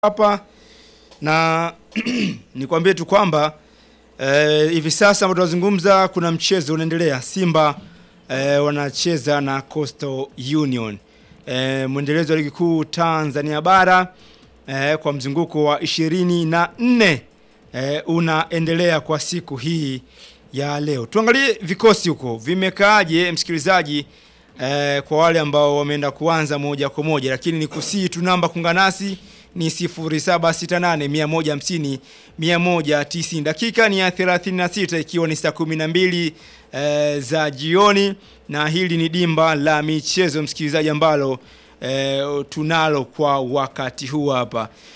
hapa na nikwambie tu kwamba eh, hivi sasa ambao tunazungumza kuna mchezo unaendelea. Simba eh, wanacheza na Coastal Union eh, mwendelezo wa ligi kuu Tanzania bara eh, kwa mzunguko wa ishirini na nne eh, unaendelea kwa siku hii ya leo. Tuangalie vikosi huko vimekaaje, msikilizaji eh, kwa wale ambao wameenda kuanza moja kwa moja, lakini ni kusii tu namba kunganasi ni 0768 150 190. Dakika ni ya 36 ikiwa ni saa 12 eh, za jioni, na hili ni dimba la michezo msikilizaji, ambalo eh, tunalo kwa wakati huu hapa.